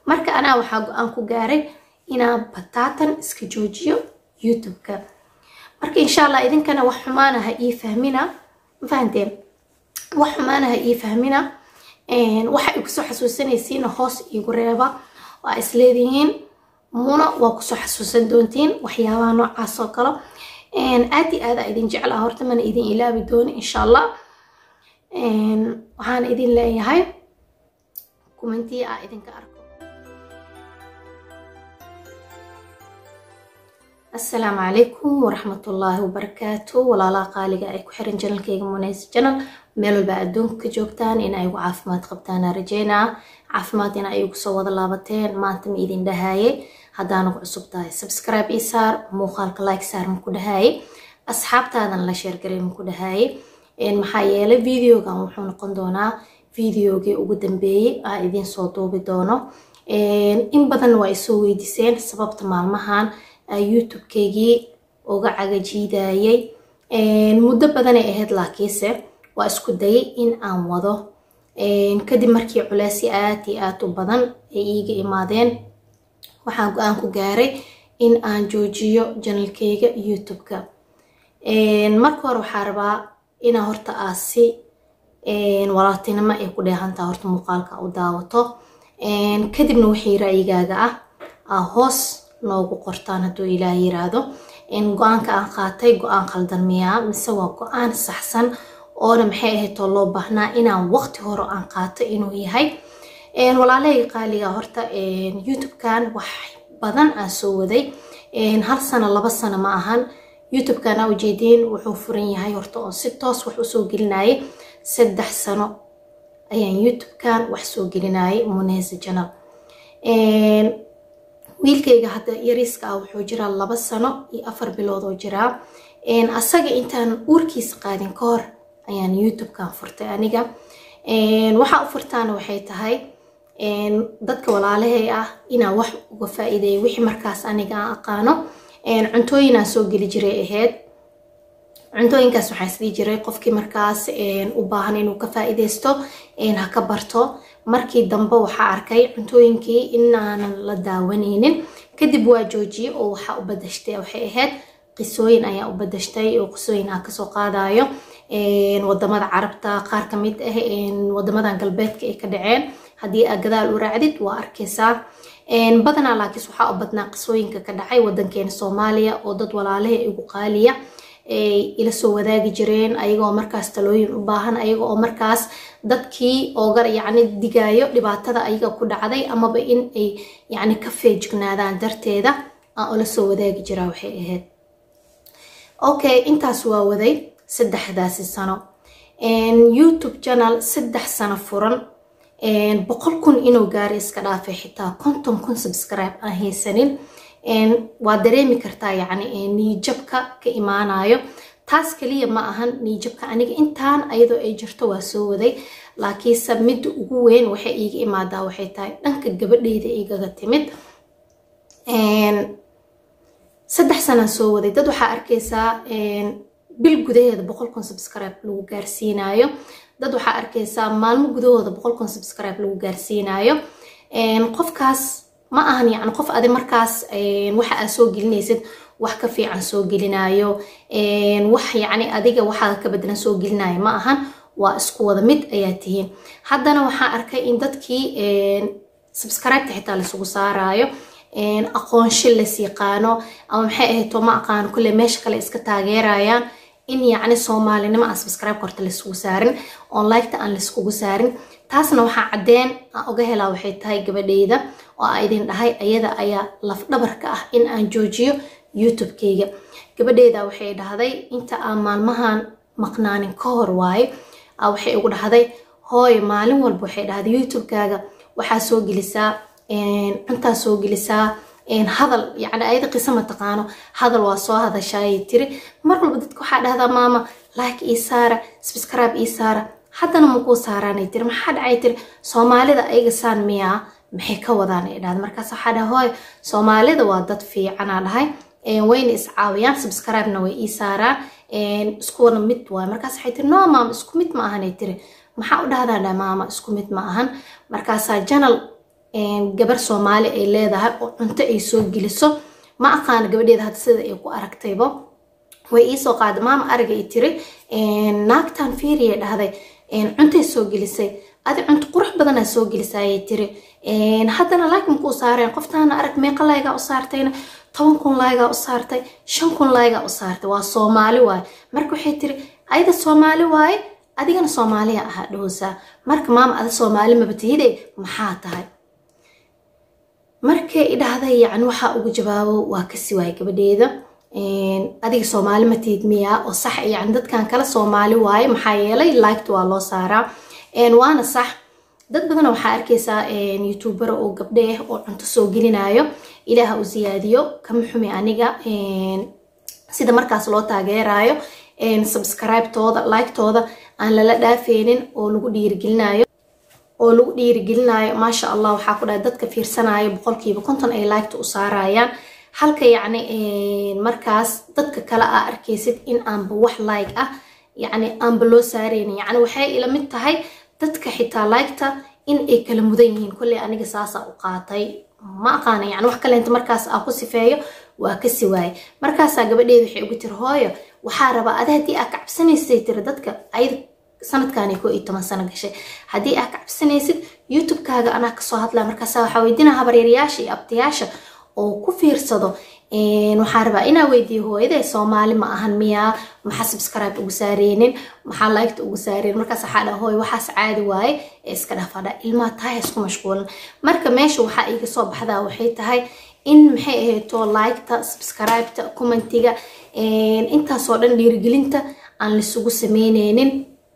marka anaa waxaa go-aan ku gaaray inaan bataatan iska joojiyo youtube-ka marka insha allah idinkana wax xumaanaha ii fahmina ma fahanteen wax xumaanaha ii fahmina waxa ay kusoo xasuusanaysiina hoos iigu reeba waa isleedihiin muna waa kusoo xasuusan doontiin waxyaabaha noocaas oo kale aad i aada idin jeclaa horta mana idin ilaabi dooni insha allah waxaan idin leeyahay kumantii aa idinka arko asalaamu calaykum waraxmatullaahi wabarakaatu walaalaha qaaliga ay ku xiran janalkeyga munays janal meel walba adduunka ka joogtaan in ay ugu caafimaad qabtaana rajeynaa caafimaad in ay ugu soo wada laabateen maanta ma idin dhahaye haddaana ku cusub tahay subscribe ii saar muuqaalka like saar maku dhahaye asxaabtaadan la sheergaray maku dhahaye maxaa yeelay videogan wuxuu noqon doonaa videogii ugu dambeeyey aa idiin soo duubi doono in badan waa isoo weydiiseen sababta maalmahan youtube-keygii uga cagajiidayay muddo badanay ahayd laakiinse waa isku dayay in aan wado kadib markii culeysyo aad iyo aad u badan ay iiga imaadeen waxaan go-aan ku gaaray in aan joojiyo janalkeyga youtube-ka marka hore waxaa rabaa inaa horta aasi walaaltinimo ay ku dheehantaa horta muuqaalka u daawato kadibna wixii ra'yigaaga ah aa hoos noogu qortaan hadduu ilaah yiraahdo go-aanka aan qaatay go-aan qaldan miyaa mise waa go-aan saxsan oona maxay ahaydoo loo baahnaa inaan waqti hore aan qaato inuu yahay walaalahayga qaaliga horta youtube-kan wax badan aan soo waday hal sano laba sano ma ahan youtube-kan aa ujeediin wuxuu furan yahay horta oo si toos wax usoo gelinayay saddex sano ayaan youtube-kan wax soo gelinayay muneysa janal wiilkayga hadda yariiska ah wuxuu jiraa laba sano iyo afar bilood oo jiraa asaga intaan uurkiisa qaadin ka hor ayaan youtube-kan furtay aniga waxaa u furtaana waxay tahay dadka walaalahay ah inaan wax uga faa-iideeyo wixii markaas aniga aan aqaano cuntooyin aan soo geli jiray ahayd cuntooyinkaas waxaa isdii jiray qofkii markaas u baahan inuu ka faa-iideysto ha ka barto markii dambe waxaa arkay cuntooyinkii inaanan la daawanaynin kadib waa joojiyey oo waxaa u badashtay waxay ahayd qisooyin ayaa u badashtay oo qisooyin aan kasoo qaadayo wadamada carabta qaar kamid ah wadamadan galbeedka ay ka dhaceen haddii aa gadaal u raacdid waa arkaysaa badanaa laakiis waxaa u badnaa qisooyinka ka dhacay wadankeena soomaaliya oo dad walaalaha igu qaaliya ay ila soo wadaagi jireen ayagoo markaas talooyin u baahan ayaga oo markaas dadkii ooga yacni digaayo dhibaatada ayaga ku dhacday amaba in ay yacni ka feejignaadaan darteeda aan ula soo wadaagi jiraa waxay ahayd okay intaas waa waday saddexdaasi sano youtube channel saddex sano furan boqol kun inuu gaaray iska dhaafay xitaa konton kun subscribe aan haysanin waa dareemi kartaa yacni niijabka ka imaanayo taas kaliya ma ahan niijabka aniga intaan ayadoo ay jirto waa soo waday laakiinse midda ugu weyn waxay iiga imaadaa waxay tahay dhanka gabadheyda igaga timid saddex sanaan soo waday dad waxaa arkaysaa bil gudaheeda boqol kun subscribe lagu gaarsiinayo dad waxaa arkaysaa maalmo gudahooda boqol kun subscribe lagu gaarsiinayo qofkaas ma ahan yacni qof adi markaas waxa aad soo gelinaysid wax ka fiican soo gelinayo wax yacni adiga waxaada ka bedelan soo gelinayo ma ahan waa isku wada mid ayaa tihiin haddana waxaa arkay in dadkii subscribe-ka xitaa laisugu saarayo aqoonsho las yaqaano ama maxay ahayto ma aqaano kulle meesha kale iska taageerayaan in yacni soomaalinimo aan subscribe horta laisugu saarin onliketa aan laiskugu saarin taasna waxaa caddeen aan uga helaa waxay tahay gabadheyda oo aa idin dhahay ayada ayaa lafdhabarka ah in aan joojiyo youtube-keyga gabadheyda waxay dhahday inta aan maalmahan maqnaanin ka hor waaye waxay ugu dhahday hooy maalin walba waxay dhahday youtube-kaaga waxaa soo gelisaa cuntaa soo gelisaa hadal yacni ayada qiso ma taqaano hadal waa soo hadashaayay tiri mar walba dadka waxaa dhahdaa maama like ii saara subscribe ii saara haddana makuu saaraanay tiri maxaa dhacay tiri soomaalida ayaga saan miyaa maxay ka wadaan ay dhahda markaas waxaa dhaha hooy soomaalida waa dad fiicanaa dhahay wayna iscaawiyaan subscribe-na way ii saaraan iskuwana mid waay markaas waxay tiri no maama isku mid ma ahanay tiri maxaa u dhahdaa dha maama isku mid ma ahan markaasaa janal gabar soomaali ay leedahay oo cunto ay soo geliso ma aqaana gabadheeda hadda sida ay ku aragtaybo way iisoo qaada maama ariga i tiri naagtan fiiriya dhahday cuntay soo gelisay adi cunto qurux badanaa soo gelisayay tiri haddana laakiin kuu saareen qoftaana arag meeqa laygaa u saartayna toban kun laygaa u saartay shan kun laygaa u saartay waa soomaali waaye marka waxay tiri ayada soomaali waaye adigana soomaaliya ahaa dhahoosaa marka maama ada soomaali mabatihide maxaa tahay markay idhahday yani waxaa ugu jawaabo waa kasi waaye gabadheeda adiga soomaali matihid miyaa oo sax yani dadkan kale soomaali waaye maxaa yeelay liked waa loo saaraa waana sax dad badan waxaa arkaysaa youtuber oo gabdhe ah oo cunto soo gelinayo ilaaha u siyaadiyo kama xumi aniga sida markaas loo taageerayo subscribe-tooda like-tooda aan lala dhaafeynin oo lagu dhiirigelinayo oo lagu dhiirigelinayo maasha allah waxaa ku dhahay dadka fiirsanayo boqolkiiba konton ay liketa u saarayaan halka yacni markaas dadka kale aa arkaysid in aanba wax like ah yacni aanba loo saareynin yacni waxay ila mid tahay dadka xitaa liketa in ay kala mudan yihiin kolley aniga saasaa u qaatay ma aqaana yani wax kaleenta markaas aa ku sifeeyo waa kasi waaye markaasaa gabadheeda waxay ugu tiri hooyo waxaa rabaa adi haddii aa ka cabsanaysay tiri dadka ayada sanadkaani koo iyo toban sano gashay haddii aa ka cabsanaysid youtube-kaaga anaa kasoo hadlaa markaasa waxaa weydinaa habaryaeryaasha iyo abtayaasha oo ku fiirsado waxaa rabaa inaa weydiiyo hooyaday soomaali ma ahan miyaa maxaa subscribe ugu saareynin maxaa liketa ugu saareynin markaas waxaa dhaha hooy waxaas caadi waaye ee iska dhafadha ilmaha tahay isku mashquulan marka meesha waxaa iga soo baxdaa waxay tahay in maxay ahayto liketa subscribeta commentiga intaasoo dhan dhiirigelinta aan laisugu sameyneynin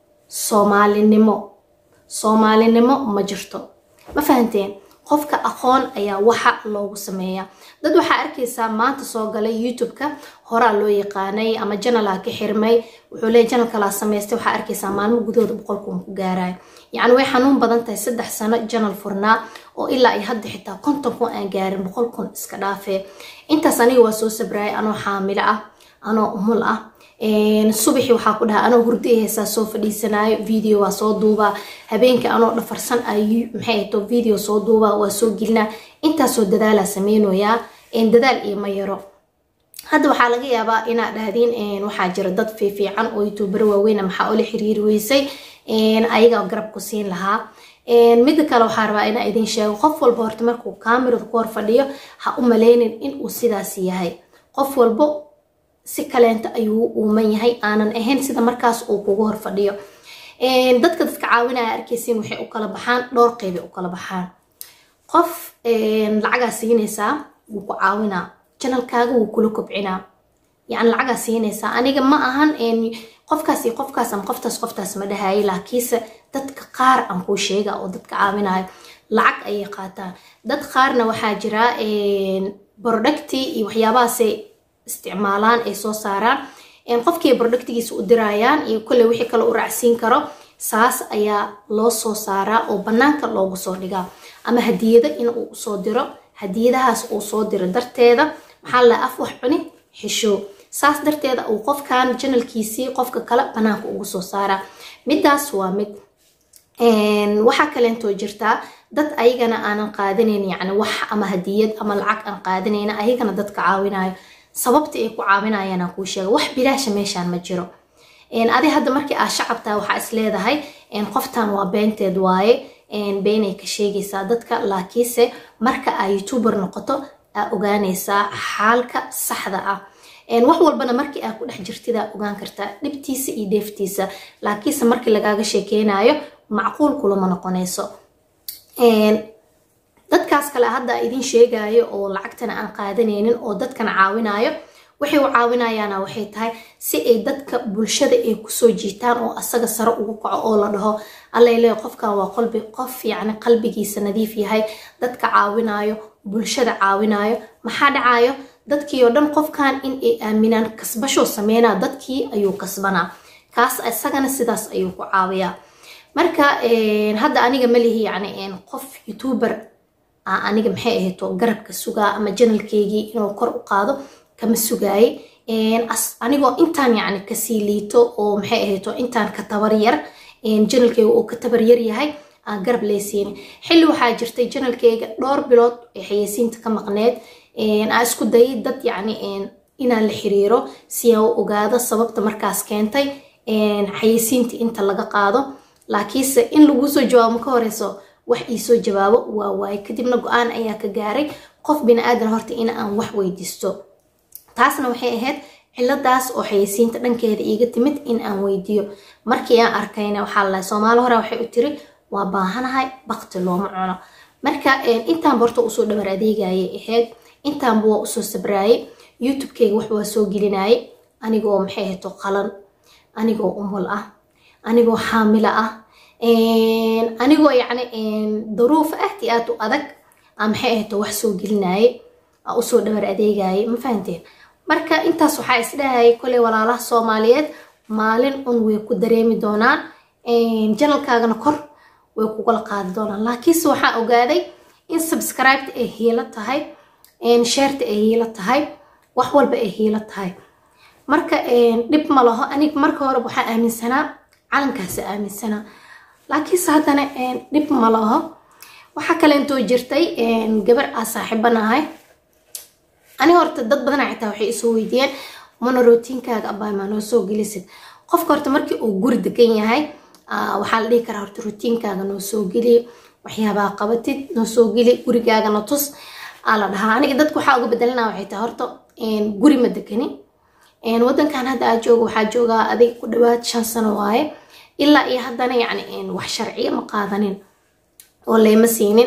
soomaalinimo soomaalinimo ma jirto ma fahanteen qofka aqoon ayaa waxa loogu sameeyaa dad waxaa arkaysaa maanta soo galay youtube-ka horaa loo yaqaanay ama janalaa ka xirmay wuxuu leey janal kalaa samaystay waxaa arkaysaa maalmo gudahooda boqol kun ku gaarayo yacni way xanuun badan tahay saddex sano janal furnaa oo ilaa iyo hadda xitaa konton kun aan gaarin boqol kun iska dhaafee intaas aniga waa soo sabraayay anoo xaamilo ah anoo umul ah subaxii waxaa ku dhaha anoo hurdo heesaa soo fadhiisanaayo video waa soo duubaa habeenkii anoo dhafarsan ay maxay ahto video soo duubaa waa soo gelinaa intaasoo dadaalaa sameynoyaa dadaal iyo ma yaro hadda waxaa laga yaabaa inaad dhahdiin waxaa jira dad fiifiican oo youtuber waaweyna maxaa ula xiriiri weysay ayagaa garab ku siin lahaa midda kale waxaa rabaa inaa idin sheego qof walba horta markuu kaamirada ku hor fadhiyo ha u maleynin inuu sidaas yahay qof walbo si kaleenta ayuu uuman yahay aanan ahayn sida markaas uu kugu hor fadhiyo dadka dadka caawinaya arkaysiin waxay u kala baxaan dhowr qeybay u kala baxaan qof lacagaa siinaysaa wuu ku caawinaa janalkaaga wuu kula kobcinaa yani lacagaa siinaysaa aniga ma ahan qofkaas iyo qofkaas ama qoftaas qoftaas ma dhahayay laakiinse dadka qaar aan kuu sheega oo dadka caawinayo lacag ayay qaataan dad qaarna waxaa jira producti iyo waxyaabahaasay isticmaalaan ay soo saaraan qofkii productigiisa u dirayaan iyo kolley wixii kale u raacsiin karo saas ayaa loo soo saaraa oo bannaanka loogu soo dhigaa ama hadiyado in uu usoo diro hadiyadahaas uu soo diro darteeda maxaa la af wax cuni xisho saas darteeda uu qofkan janalkiisii qofka kale bannaanka ugu soo saaraa midaas waa mid waxaa kaleentoo jirtaa dad ayagana aanan qaadanayn yacni wax ama hadiyad ama lacag aan qaadanayna ayagana dadka caawinayo sababta ay ku caawinayaan aan kuu sheega wax bilaasha meeshaan ma jiro adi hadda markii aa shacabtaa waxaa is leedahay qoftan waa beenteed waaye beenay ka sheegaysaa dadka laakiinse marka aa youtuber noqoto aa ogaanaysaa xaalka saxda ah wax walbana markii aa ku dhex jirtidaa ogaan kartaa dhibtiisa iyo dheeftiisa laakiinse markii lagaaga sheekeynayo macquul kulama noqonayso dadkaas kale hadda idin sheegayo oo lacagtana aan qaadanaynin oo dadkana caawinayo waxay u caawinayaana waxay tahay si ay dadka bulshada ay kusoo jiitaan oo asaga sare ugu kaco oo la dhaho allale qofkan waa qolbi qof yacni qalbigiisa nadiif yahay dadka caawinayo bulshada caawinayo maxaa dhacayo dadkii oo dhan qofkan in ay aaminaan kasbashoo sameynaa dadkii ayuu kasbanaa kaas isagana sidaas ayuu ku caawiyaa marka hadda aniga malihi yani qof youtuber aniga maxay ahayto garabka sugaa ama janalkeygii inuu kor u qaado kama sugaaye anigoo intaan yani kasii liito oo maxay ahayto intaan ka tabar yar janalkeyga oo ka tabar yar yahay aan garab leysiinin xilli waxaa jirtay janalkeyga dhowr bilood ee xayeysiinta ka maqneed aa isku dayay dad yacni inaan la xiriiro si aan u ogaado sababta markaas keentay xayeysiinta inta laga qaado laakiinse in laguu soo jawaabo ka horeyso wax iisoo jawaabo waa waaye kadibna go-aan ayaa ka gaaray qof bini aadan horta in aan wax weydiisto taasna waxay ahayd ciladaas oo xayeysiinta dhankeeda iiga timid in aan weydiiyo markii aan arkayna waxaa lalahay soomaali hore waxay u tiri waa baahanahay bakti looma cuno marka intaanba horta usoo dhawar adeegayay ahayd intaanba waa usoo sabraayay youtubekeyga wax waa soo gelinayay anigoo maxay ahayto qalan anigoo umul ah anigoo xaamilo ah anigoo yacni daruuf aad iyo aad u adag aa maxay ahayto wax soo gelinayay aa usoo dhawar adeegayay ma fahanteen marka intaas waxaa isdhahayay koley walaalaha soomaaliyeed maalin un way ku dareemi doonaan janalkaagana kor way kugala qaadi doonaan laakiinse waxaa ogaaday in subscribeta ay hiilo tahay sheerta ay hiilo tahay wax walba ay hiilo tahay marka dhib ma laho aniga marka hore waxaa aaminsanaa calankaasa aaminsanaa laakiinse haddana dhib ma laho waxaa kaleentoo jirtay gabar aa saaxiibanahay ani horta dad badana xitaa waxay isoo weydiiyeen mana rootiinkaaga abaamaa noo soo gelisid qofka horta markii uu guri degan yahay waxaa la dhihi karaa horta rootiinkaaga noo soo geli waxyaabaha qabatid noo soo geli gurigaagana tus aa la dhahaa aniga dadka waxaa uga bedelana waxay tahay horta guri ma degani wadankan hadda aa jooga waxaa joogaa adiga ku dhawaad shan sano waaye ilaa iyo haddana yacni wax sharciya ma qaadanin oo leyma siinin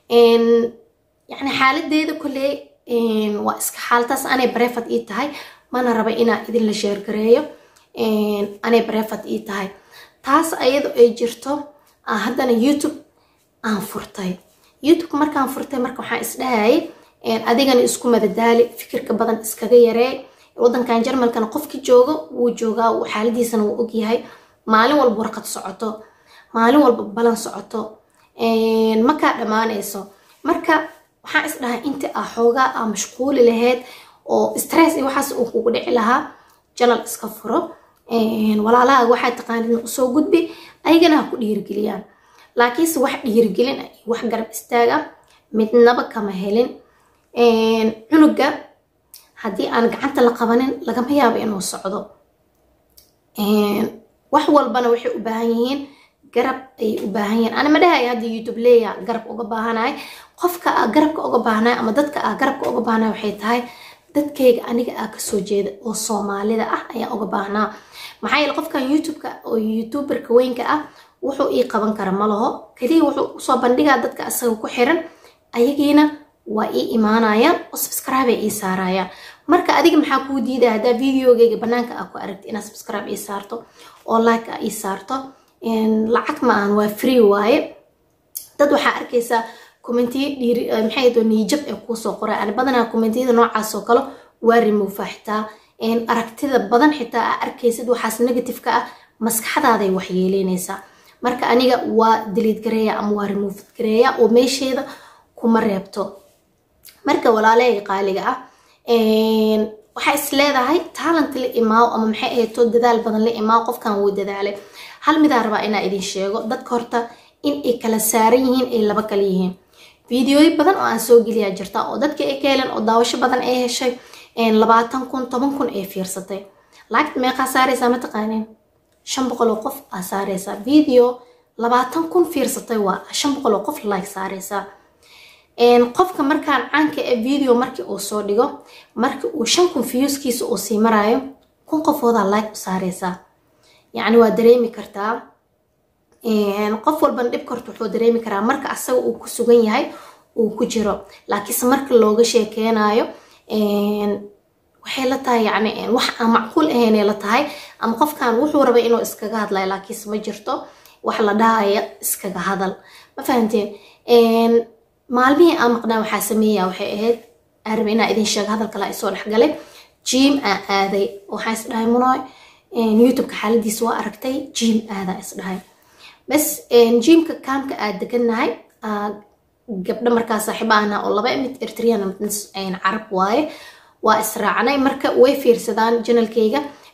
yacni xaaladeeda kolley waa iska xaaltaas anay barefad ii tahay mana raba inaa idinla sheergareeyo anay barefad ii tahay taas ayado ay jirto haddana youtube aan furtay youtube markaan furtay marka waxaan isdhahayay adigana isku madadaali fikirka badan iskaga yaree wadankan jarmalkana qofki joogo wuu joogaa xaaladiisana wuu ogyahay maalin walba warqad socoto maalin walba balan socoto makaa dhammaanayso marka waxaan isdhahay inta ah xoogaa aa mashquuli lahayd oo stress iyo waxaas uu kugu dhici lahaa janal iska furo walaalahaaga waxaa taqaanid usoo gudbi ayagana ha ku dhiirigeliyaan laakiinse wax dhiirigelin ah iyo wax garab istaaga midnaba kama helin cunuga haddii aan gacanta la qabanin lagama yaabo inuu socdo wax walbana waxay u baahan yihiin garab ayay u baahan yihiin ana ma dhahay hadda youtube leeya garab uga baahanahay qofka aa garabka uga baahnahay ama dadka aa garabka uga baahnahay waxay tahay dadkayga aniga aa kasoo jeeda oo soomaalida ah ayaa uga baahnaa maxaa yeele qofkan youtubeka oo youtuberka weynka ah wuxuu ii qaban kara ma laho keliya wuxuu usoo bandhigaa dadka asaga ku xiran ayagiina waa ii imaanayaan oo subscribe ay ii saarayaan marka adiga maxaa kuu diidaya haddaa videogeyga banaanka aa ku aragti inaad subscribe ii saarto oo like aa ii saarto lacag ma ahan waa free waaye dad waxaa arkaysaa commentiyo dhiiri maxay doo niijab ee kuusoo qoray ani badanaa commentiyada noocaas oo kale waa remova xitaa aragtida badan xitaa aa arkaysid waxaas negative ka ah maskaxdaaday waxyeeleynaysaa marka aniga waa diliid gareeya ama waa remove gareeya oo meesheeda kuma reebto marka walaalahayga qaaliga ah waxaa is leedahay talent la imaaw ama maxay ahayto dadaal badan la imaaw qofkan wuu dadaalay hal midaa rabaa inaa idin sheego dadka horta in ay kala saaran yihiin ay laba kala yihiin fideoyo badan oo aan soo geliyaa jirta oo dadka ay ka heleen oo daawasho badan ay heshay labaatan kun toban kun ay fiirsatay laagta meeqaa saaraysaa mataqaaneen shan boqol oo qof aa saaraysaa video labaatan kun fiirsatay waa shan boqol oo qof like saaraysaa qofka markaan caanka ee video markii uu soo dhigo markii uu shan kun viewskiisa uu sii maraayo kun qofoodaa like u saaraysaa yacni waa dareemi kartaa qof walbana dhibka horta wuxuu dareemi karaa marka asaga uu ku sugan yahay uu ku jiro laakiinse marka looga sheekeynayo waxay la tahay yani wax aan macquul ahaynay la tahay ama qofkan wuxuu rabay inuu iskaga hadlayo laakiinse ma jirto wax la dhahaya iskaga hadal ma fahamteen maalmihii aan maqnaa waxaa sameeyaa waxay ahayd arab inaa idin sheega hadal kale ay soo dhexgalay jiim aa aaday waxaa is dhahay munoy youtubeka xaaladiisa waa aragtay jiim aadaa is dhahay bas jiimka kaamka aad degannahay gabdho markaa saaxiiba ahna oo laba mid eritrean carab waaye waa israacnay marka way fiirsadaan janalkayga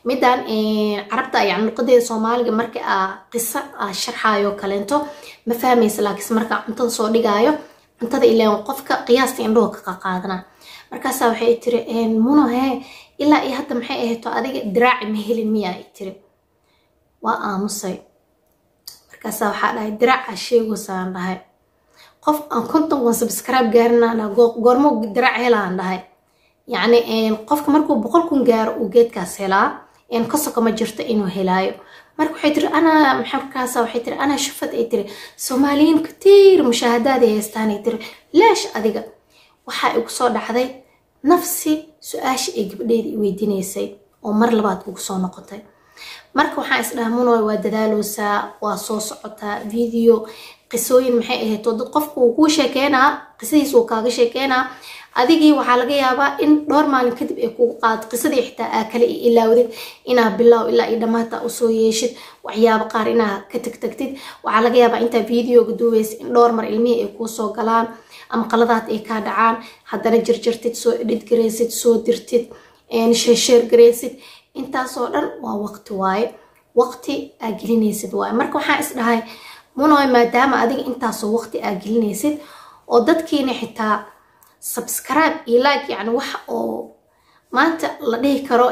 midaan carabta yani luqadeeda soomaaliga marka aa qiso aa sharxaayo kaleento ma fahmaysa laakiinse markaa cuntada soo dhigaayo cuntada ilaan qofka qiyaasta indhaho ka qaqaadana markaasaa waxay tiri muno hee ilaa iyo hadda maxay ahayto adiga diraaci ma helin miyaa i tiri waa aamusay markaasaa waxaa dhahay diraaca sheegosaan dhahay qof aan konton kun subscribe gaarinaan goormo diraac helaan dhahay yacni qofka markuu boqol kun gaaro uu geedkaas helaa kasoko ma jirto inuu helaayo marka waxay tiri anaa markaasa waxay tiri anaa shufad ay tiri soomaaliyiin katiir mushaahadaada haystaan ay tiri leesh adiga waxaa igu soo dhacday nafsi su-aasha ay gabdheeda i weydiinaysay oo mar labaad ugu soo noqotay marka waxaan isdhaha munoy waa dadaaloosaa waa soo socotaa video qisooyin maxay ahayto dad qofku uu kuu sheekeynaa qisadiis uu kaaga sheekeynaa adigii waxaa laga yaabaa in dhowr maalin kadib ay kugu qaado qisadii xitaa aa kale i ilaawdid inaa bilaaw ilaa iyo dhammaata usoo yeeshid waxyaabo qaar inaa ka tagtagtid waxaa laga yaabaa intaa videoga duubaysa in dhowr mar ilmihii ay kuu soo galaan ama qaladaad ay kaa dhacaan haddana jirjirtid soo edhid garaysid soo dirtid sheesheer garaysid intaasoo dhan waa waqti waaye waqti aa gelinaysid waaye marka waxaan isdhahay munoy maadaama adiga intaasoo waqti aa gelinaysid oo dadkiina xitaa subscribe iyo like yani wax oo maanta la dhihi karo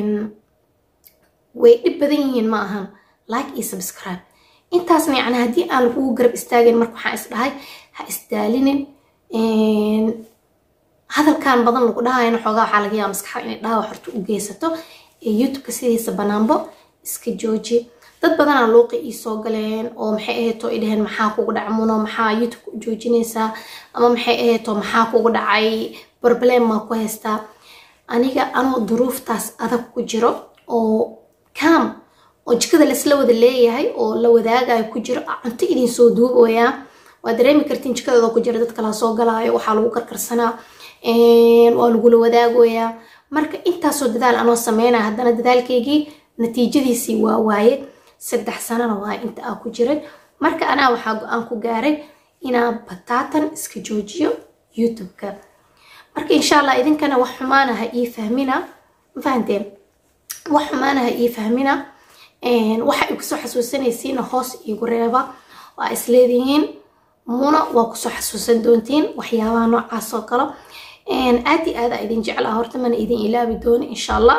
way dhib badan yihiin ma ahan like iyo subscribe intaasna yani haddii aan lagugu garab istaagin marka waxaan isdhahay ha isdaalinin hadalkan badan lagu dhahayana xoogaa waxaa laga yaaba maskaxa inay dhaawac horta u geysato ee youtubeka sidiisa banaanbo iska jooji dad badanaa luuqi ii soo galeen oo maxay ahayto i dhaheen maxaa kugu dhacmuno maxaa youtubeka u joojinaysaa ama maxay ahayto maxaa kugu dhacay barbalem maa ku haystaa aniga anoo duruuftaas adag ku jiro oo cam oo jikada laisla wada leeyahay oo la wadaagayo ku jiro cunto idin soo duubayaa waa dareemi kartiin jikadooda ku jira dad kala soo galaayo waxaa lagu karkarsanaa waa lagula wadaagoyaa marka intaasoo dadaal anoo sameynaya haddana dadaalkaygii natiijadiisii waa waaye saddex sanana waa inta aa ku jiray marka anaa waxaa go-aan ku gaaray inaan bataatan iska joojiyo youtube-ka marka insha allah idinkana wax xumaanaha ii fahmina ma fahanteen wax xumaanaha ii fahmina waxa ay kusoo xasuusanaysiina hoos iigu reeba waa isleedihiin muna waa kusoo xasuusan doontiin waxyaabaha noocaas oo kale aad iyo aada idin jeclaa horta mana idin ilaabi dooni insha allah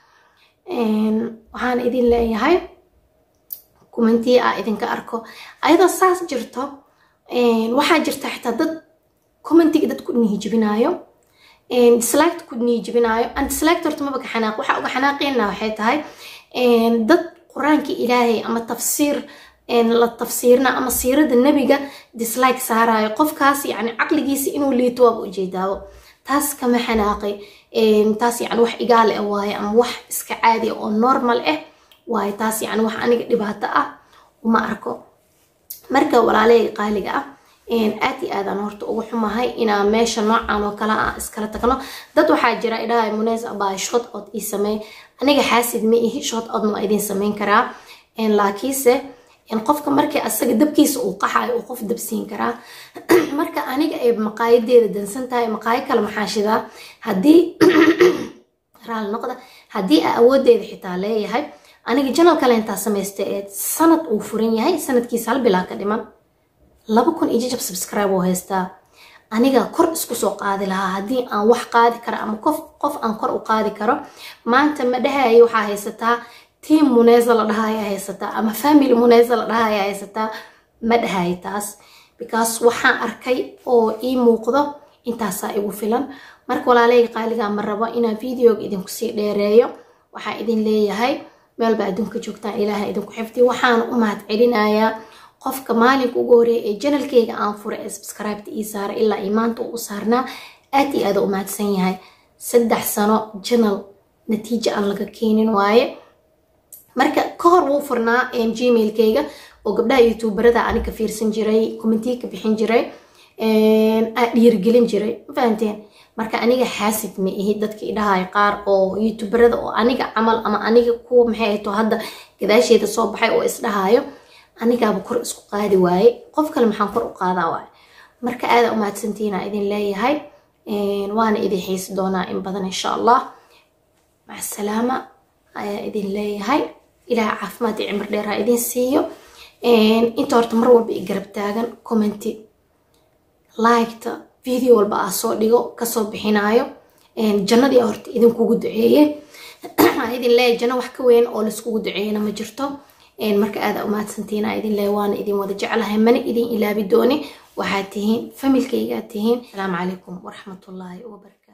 waxaan idin leeyahay kumantii aa idinka arko ayadoo saas jirto waxaa jirta xitaa dad commentiga dad ku niijibinaayo dislike ku niijibinaayo an dislike horta maba ka xanaaq waxaa uga xanaaqeena waxay tahay dad qur-aanka ilaahay ama tafsiir la tafsiirna ama siirada nebiga dislike saarayo qofkaas yani caqligiisa inuu liito waaba ujeedaabo taas kama xanaaqay taas yani wax igaale ah waaye ama wax iska caadi oo normal ah waaye taas yani wax aniga dhibaato ah uma arko marka walaaleyga qaaliga ah aad iyo aadaan horta ugu xumahay inaa meesha noocan oo kale aan iskala tagno dad waxaa jira idhahay muneys abaa shot od ii sameey aniga xaasid ma ihi shot odna waa idin sameyn karaa laakiinse qofka markii asaga dabkiisa uu qaxayo uu qof dabsiin karaa marka aniga ay maqaayadeeda dansan tahay maqaayo kale maxaa shidaa haddii raali noqda haddii aa awoodeeda xitaa leeyahay aniga janal kale intaa samaysta ee sanad uu furan yahay sanadkiisa hal bilaa ka dhiman laba kun iyo jajab subscribe oo haystaa aniga kor isku soo qaadi lahaa haddii aan wax qaadi karo ama qof qof aan kor u qaadi karo maanta ma dhahayo waxaa haysataa tiam muneza la dhahaya haysataa ama family muneza la dhahaya haysataa ma dhahay taas because waxaan arkay oo ii muuqdo intaasaa igu filan marka walaaleyga qaaligaa ma rabo inaan videoga idinku sii dheereeyo waxaa idin leeyahay meelba adduunka joogtaan ilaaha idinku xifdi waxaan u mahad celinayaa qofka maalinka ugu horeeya ee janalkeyga aan fura ee subscribeta ii saara ilaa ii maanta uu u saarnaa aad iyo aada u mahadsan yahay saddex sano janal natiijo aan laga keenin waaye marka ka hor wuu furnaa gmailkeyga oo gabdhaha youtuberada aniga fiirsan jiray commentii ka bixin jiray aa dhiirigelin jiray ma fahanteen marka aniga xaasid ma ihi dadkii dhahay qaar oo youtuberada oo aniga camal ama aniga kuwa maxay ahto hadda gadaasheeda soo baxay oo isdhahayo anigaaba kor isku qaadi waaye qof kale maxaan kor u qaadaa waaye marka aada umahadsantiina idin leeyahay waana idin xiisi doonaa in badan insha allah maca asalaama ayaa idin leeyahay ilaah caafimaad iyo cimri dheer ha idin siiyo inta horta mar walba i garab taagan commenti liketa video walba aa soo dhigo kasoo bixinayo jannadii horta idinkugu duceeye idin leeyahay janno wax ka weyn oo laiskugu duceeyana ma jirto marka aada umaadsantiina idin leeyahay waana idin wada jeclahay mana idin ilaabi dooni waxaad tihiin familkaygaad tihiin asalaamu calaykum waraxmatullaahi wabarakatu